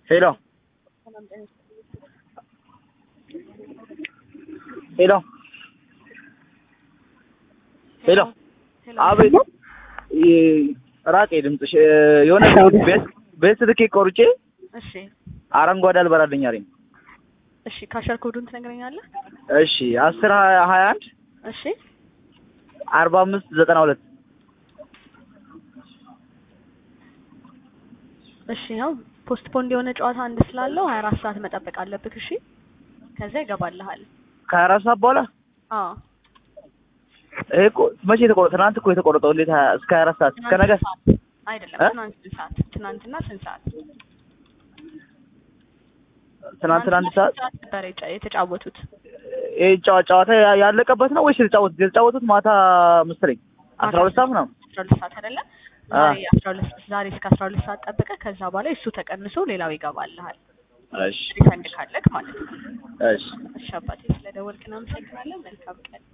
ሄሎ ሄሎ ሄሎ አቤት ራቄ ድምፅሽ የሆነ ቤት ቤት ትኬት ቆርጬ እሺ አረንጓዴ አልበራልኝ አለኝ። እሺ ካሸር ኮዱን ትነግረኛለህ? እሺ አስር ሀያ ሀያ አንድ እሺ አርባ አምስት ዘጠና ሁለት እሺ ያው ፖስትፖንድ የሆነ ጨዋታ አንድ ስላለው ሀያ አራት ሰዓት መጠበቅ አለብህ። እሺ ከዛ ይገባልሃል። ከሀያ አራት ሰዓት በኋላ አዎ ይሄ እኮ መቼ የተቆረጠ? ትናንት እኮ የተቆረጠው እንዴት ሀያ- እስከ ሀያ አራት ሰዓት እስከ ነገ ትናንት ሰዓት አይደለም፣ እ? ትናንት ስንት ሰዓት? ትናንትና ስንት ሰዓት? ትናንትና አንድ ሰዓት ስንት ነበር የጫ- የተጫወቱት? ይሄ ጨዋ- ጨዋታ ያ- ያለቀበት ነው ወይስ የተጫወቱት? የተጫወቱት ማታ መሰለኝ አስራ ሁለት ሰዓት ምናምን አስራ ሁለት ሰዓት አይደለ? አ። ዛሬ አስራ ሁለት ዛሬ እስከ አስራ ሁለት ሰዓት ጠብቀህ ከዛ በኋላ እሱ ተቀንሶ ሌላው ይገባልሃል። እሺ ሪፈንድ ካለክ ማለት ነው። እሺ እሺ አባቴ ስለደወልክ እናመሰግናለን። መልካም ቀን